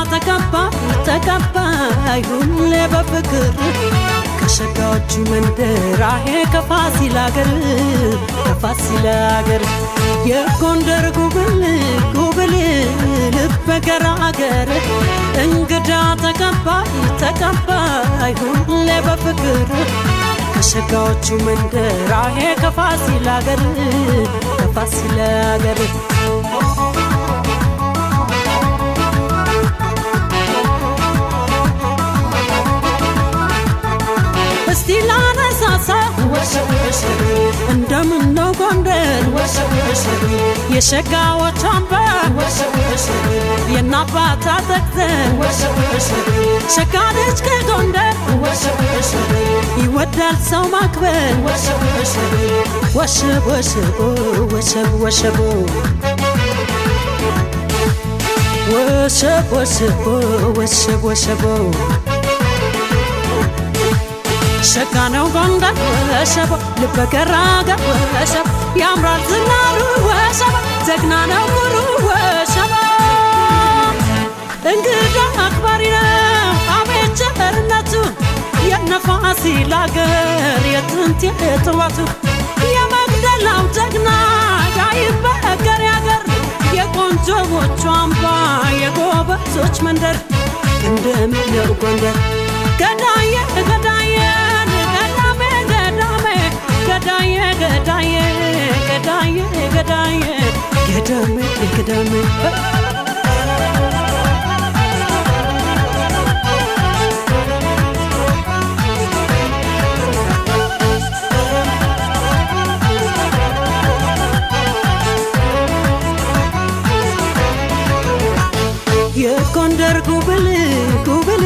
ተቀባይ ተቀባይ ሁሌ በፍቅር ከሸጋዎቹ መንደር አሄ ከፋሲል አገር ከፋሲል አገር የጎንደር ጉብል ጉብል ልበ ገራገር እንግዳ ተቀባይ ተቀባይ ሁሌ በፍቅር ከሸጋዎቹ መንደር አሄ ከፋሲል አገር ከፋሲል አገር እስቲ ላነሳሳ እንደምን ነው ጎንደር የሸጋዎች አምበር የናባታ ተግዘን ሸጋ ልጅ ከጎንደር ይወዳል ሰው ማክበር ወሸብ ወሸቦ ወሸብ ወሸቦ ወሸብ ወሸቦ ወሸብ ወሸቦ ሸጋ ነው ጎንደር ወሸቦ ልበ ገራገር ወሸቦ ያምራል ዝናሩ ወሸቦ ጀግና ነው ኩሩ ወሸቦ እንግዳ አክባሪ ነው አቤት ቸርነቱ የነፋሲል አገር የጥንት የጥዋቱ የመግደላው ጀግና ያይበገር ያገር የቆንጆዎቹ አምባ የጎበዞች መንደር እንደምን ነው ጎንደር ገዳየ ገዳየን ገዳሜ ገዳሜ ገዳየ ገዳየ ገዳየ ገዳየ ገዳሜ ገዳሜ የጎንደር ጉብል ጉብል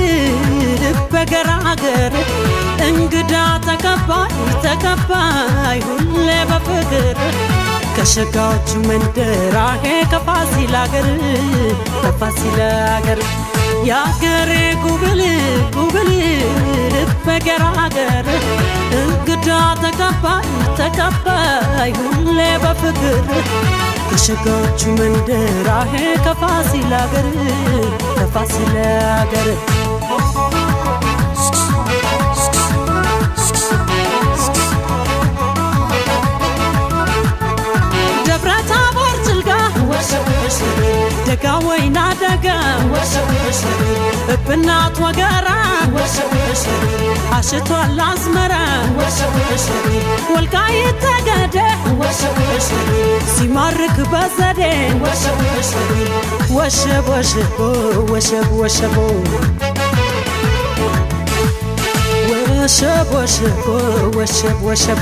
በገራገር እንግዳ ተቀባይ ተቀባይ ሁሌ በፍቅር ከሸጋዎቹ መንደር አሄ ከፋሲል አገር ከፋሲል አገር የአገሬ ጉብል ጉብል በገራገር እንግዳ ተቀባይ ተቀባይ ሁሌ በፍቅር ከሸጋዎቹ መንደር አሄ ከፋሲል አገር ከፋሲል አገር ደብረ ታቦር ጭልጋ ደጋ ወይና ደጋ እብናት ወገራ አሽቷል አዝመራ ወልቃይት ጠገዴ ሲማርክ በዘዴ ወሸብ ወሸቦ ወሸብ ወሸቦ ወሸብ ወሸቦ ወሸብ ወሸቦ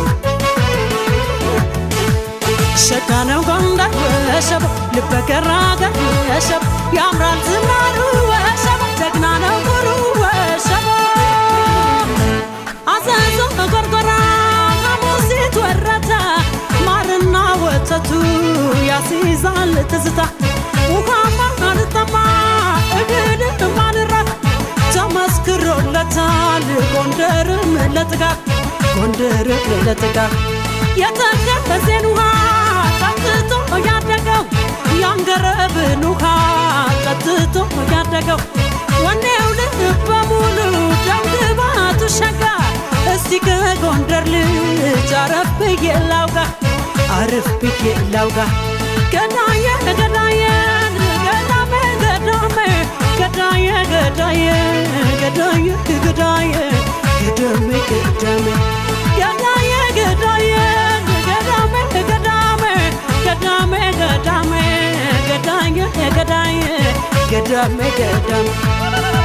ሸጋ ነው ጎንደር ወሸቦ ልበ ገራገር ወሸቦ ያምራል ዝናሩ ወሸቦ ጀግና ነው ኩሩ ወሸቦ አዘዞ ጎርጎራ ሐሙሲት ወረታ ማርና ወተቱ ያስይዛል ትዝታ ውሃማ አልጠማ እግድ ማልራት ተመስክሮለታል ጎንደርም ለጥጋብ ጎንደርም ለጥጋብ የተከበዜን ውሃ ጠጥቶ ያደገው ያንገረብን ውሃ ጠጥቶ ያደገው ወኔው ልብ በሙሉ ደምግባቱ ሸጋ እስቲ ከጎንደር ልጅ አረፍ ብዬ ላውጋ አረፍ ብዬ ላውጋ ገዳየ ገዳየን ገዳሜ ገዳሜ ገዳየ ገዳየ ገዳየ ገዳየ ገዳሜ ገዳሜ ገዳየ ገዳየ ገዳሜ ገዳሜ ገዳሜ ገዳሜ ገዳየ ገዳየ ገዳሜ ገዳሜ